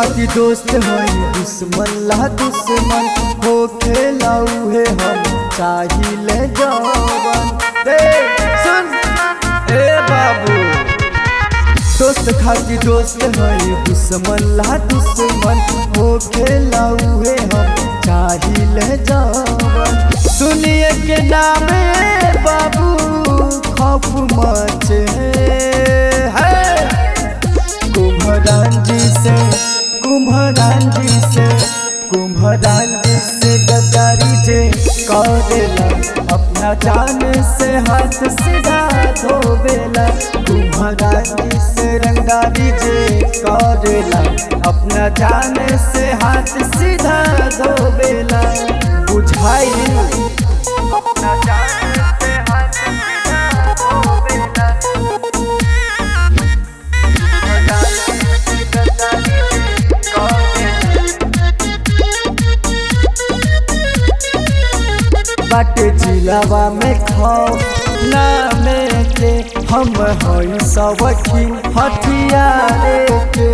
खातिर दोस्त हई दुश्मन ला दुश्मन हो खेला उहे हम चाहिले जवन रे सुन ए बाबू दोस्त खातिर दोस्त हई दुश्मन ला दुश्मन हो खेला उहे हम चाहिले जवन सुनिए के नामे बाबू खौफ मचे है कुम्भरान जी से कुम्भरान जी से कुम्भरान जी से गद्दारी जे करेला अपना जान से हाथ सीधा धोबेला कुम्भरान जी से रंगदारी जे करेला अपना जान से हाथ सीधा धोबेला बुझाई अपना जान से हाथ सीधा धोबेला बट जिलावा में खाओ नामे के हम हई सवखी हथियारे के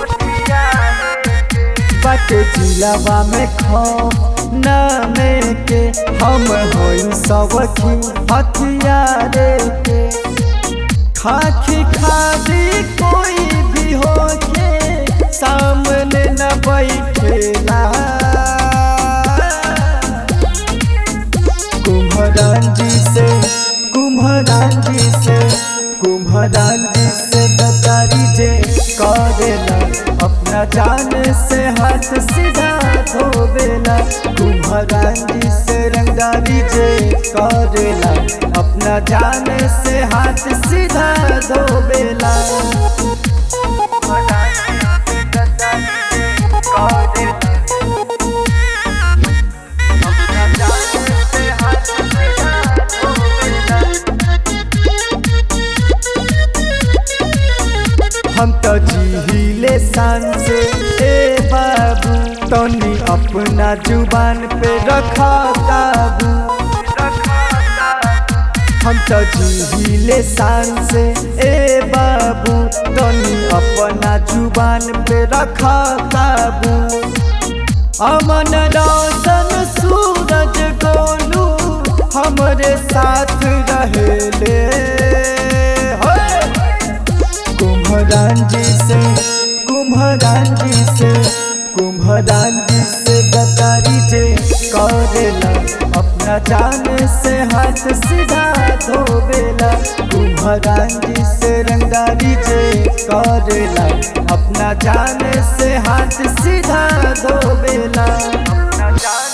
बट जिलावा में खाओ नामे के हम हई सवखी हथियारे के खाखी खादी कोई भी हो के सामने न बैठेला कुम्भरान जी से कुम्भरान जी से कुम्भरान जी से गद्दारी जे करेला अपना जान से हाथ सीधा धोबेला कुम्भरान जी से रंगदारी जे करेला अपना जान से हाथ सीधा धोबेला हम तो जीहिले शान से ए बाबू तनी अपना जुबान पे रखा काबू हम तो जीहिले शान से ए बाबू तनी अपना जुबान पे रखा काबू अमन रोशन सूरज गोलू हमरे साथ रहेले होए कुम्भरान जी से कुम्भरान जी से कुम्भरान जी से गद्दारी जे करेला अपना जान से हाथ सीधा धोबेला कुम्भरान जी से रंगदारी जे करेला अपना जान से हाथ सीधा धोबेला अपना जान